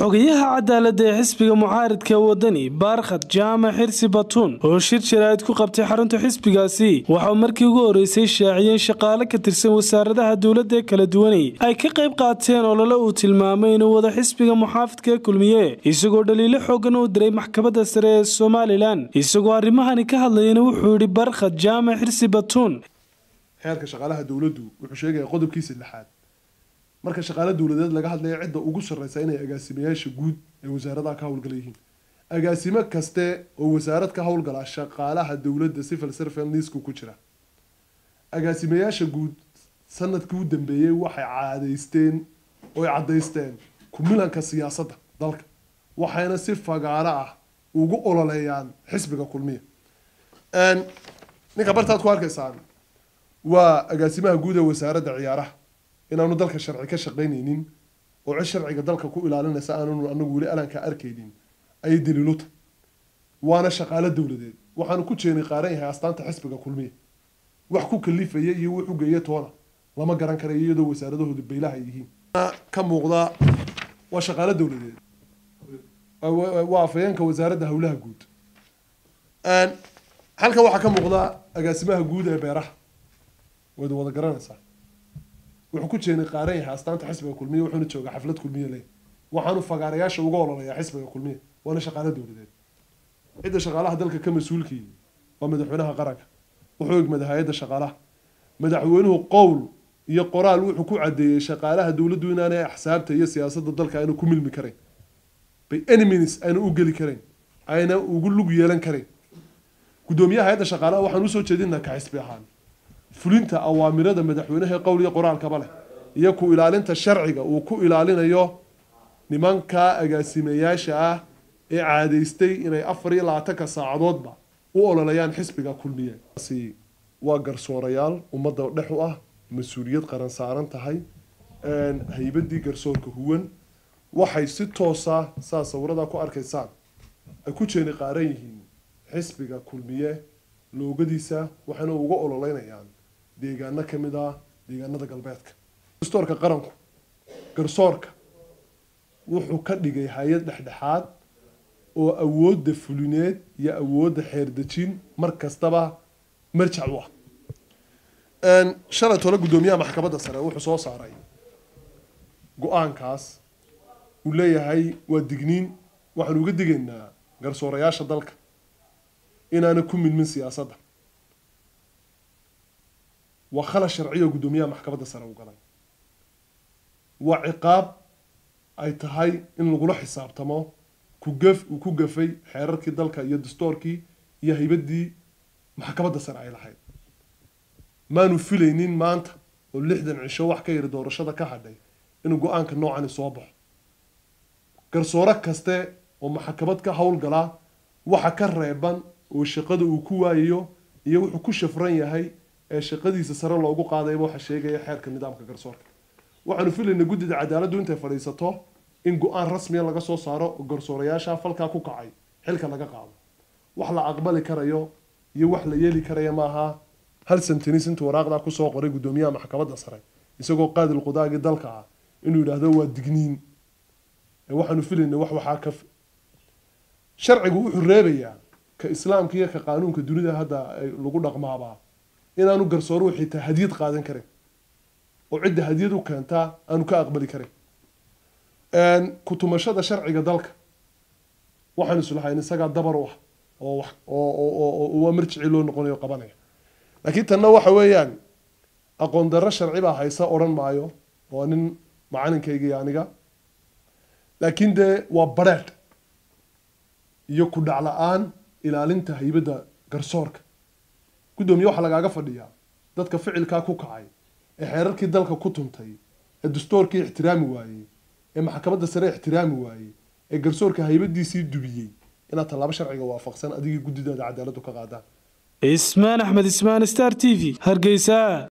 xogayaha cadaaladda ee xisbiga mucaaridka wadani baarkhad jaamac xirsi batuun oo shir jaraa'id ku qabtay xarunta xisbigaasi waxauu markii ugu horreysay shaaciyeen shaqaale ka tirsan wasaaradaha dowladda ee kala duwanay ay ka qayb qaateen olole uu tilmaamay inuu wada xisbiga muxaafidka ee kulmiye isagoo dhaliilo xoogan uu diray maxkamadda sare ee somalilan isagoo arrimahani ka hadlayana wuxuu yidhi baarkhad jaamac xirsi batuun xeerka shaqaalaha dowladdu wuxuu sheegaya qodobkiisa lixaad marka shaqaale dowladeed laga hadlaya cidda ugu sarreysa inay agaasimayaasha guud ee wasaaradaha ka howlgala yihiin agaasimo kaste oo wasaarad ka howlgala shaqaalaha dowladda civil servant liisku ku jira agaasimayaasha guud sanadkii u dambeeyey waxay caadeysteen oy caddaysteen kumilanka siyaasadda dalka waxayna si fagaaro ah ugu ololeeyaan xisbiga kulmiya ninka bartaad ku arkaysaan waa agaasimaha guud ee wasaaradda ciyaaraha inaanu dalka sharci ka shaqaynaynin oo cid sharciga dalka ku ilaalinaysa aananu anagu weli alanka arkaynin ayay daliiluta waana shaqaalo dowladeed waxaanu ku jeenay qaaran yahay astaanta xisbiga kulmiya wax ku kalifaya iyo wuxu geeya toona lama garan karayo iyadoo wasaaradahooda baylaha ay yihiin ka muuqda waa shaqaalo dowladeed waa afayeenka wasaaradda howlaha guud halkan waxaa ka muuqda agaasimaha guud ee beeraha waad wada garanaysaa wuxuu ku jeenay qaaran yahay astaanta xisbiga kulmiya wuxuuna joogaa xaflad kulmiya leh waxaanu fagaarayaasha uga ololayaa xisbiga kulmiya waana shaqaalo dowladeed cidda shaqaalaha dalka ka mas-uulkii waa madaxweynaha qaranka wuxuu egmada hay-adda shaqaalaha madaxweynuhu qowl iyo qoraal wuxuu ku cadeeyey shaqaalaha dowladdu inaanay axsaabta iyo siyaasadda dalka ayna ku milmi karayn by enemies ayna u geli karayn ayna ugu lug yeelan karayn guddoomiyaha hay-adda shaqaalaha waxaan usoo jeedinaa ka xisbi ahaan fulinta awaamirada madaxweynaha qowl iyo qoraalkaba leh iyo ku ilaalinta sharciga uu ku ilaalinayo nimanka agaasimayaasha ah ee caadeystay inay afar iyo labaatanka saacadoodba u ololayaan xisbiga kulmiye waa garsoorayaal ummadda dhex u ah mas-uuliyad qaran saaran tahay haybadii garsoorka huwan waxay si toosa saa sawirada ku arkaysaan ay ku jeeni qaaran yihiin xisbiga kulmiye loogadiisa waxayna uga ololeynayaan deegaano ka mid ah deegaanada galbeedka garsoorka qaranku garsoorka wuxuu ka dhigay hay-ad dhexdhexaad oo awoodda fulineed iyo awoodda xeerdejin mar kastaba marjac u ah shalay tole guddoomiyaha maxkamadda sare wuxuu soo saaray go-aankaas uu leeyahay waa digniin waxaanu uga digaynaa garsoorayaasha dalka inaana ku milmin siyaasadda waa khalad sharciyo guddoomiyaha maxkamadda sare u galay waa ciqaab ay tahay in lagula xisaabtamo kugaf uu ku gafay xeerarkii dalka iyo dastoorkii iyo haybadii maxkamadda sare ay lahayd maanu filaynin maanta oo lixdan cisho wax ka yiri doorashada ka hadhay inuu go-aanka noocani soo baxo garsoore kaste oo maxkamad ka howlgalaa waxa ka reeban oo shaqada uu ku waayayo iyo wuxuu ku shafran yahay ee shaqadiisa sare loogu qaadayba waxa sheegaya xeerka nidaamka garsoorka waxaanu filaynaa guddida cadaaladdu intay fadhiisato in go-aan rasmiya laga soo saaro oo garsoorayaasha falkaa ku kacay xilka laga qaado wax la aqbali karayo iyo wax la yeeli karaya maaha hal santinis intuu waraaqdaa kusoo qoray guddoomiyaha maxkamadda sare isagoo qaadil qudaagii dalka ah inuu yidhaahdo waa digniin waxaanu filaynaa wax waxaa ka sharcigu wuxuu reebayaa ka islaamka iyo ka qaanuunka dunida hadda lagu dhaqmaabaa inaanu garsooruhu xitaa hadiyad qaadan karin oo cidda hadiyad u keentaa aanu ka aqbali karin kutumashada sharciga dalka waxaan islahayn isagaa dabar u ah oo waa marjicii loo noqonayo qabanaya laakiin tanna waxa weeyaan aqoon darro sharci baa haysa odhan maayo waa nin macalinkayga iyo aniga laakiin dee waa bareedh iyo ku dhac la-aan ilaalinta haybadda garsoorka guddoomiye waxaa lagaaga fadhiyaa dadka ficilkaa ku kacay ee xeerarkii dalka ku tuntay ee dastoorkii ixtiraami waayey ee maxkamadda sare ixtiraami waayey ee garsoorka haybadiisii dubiyey inaad tallaabo sharciga waafaqsan adigii guddidaada cadaaladdu ka qaadaan ismaan axmed ismaan star t v hargeysa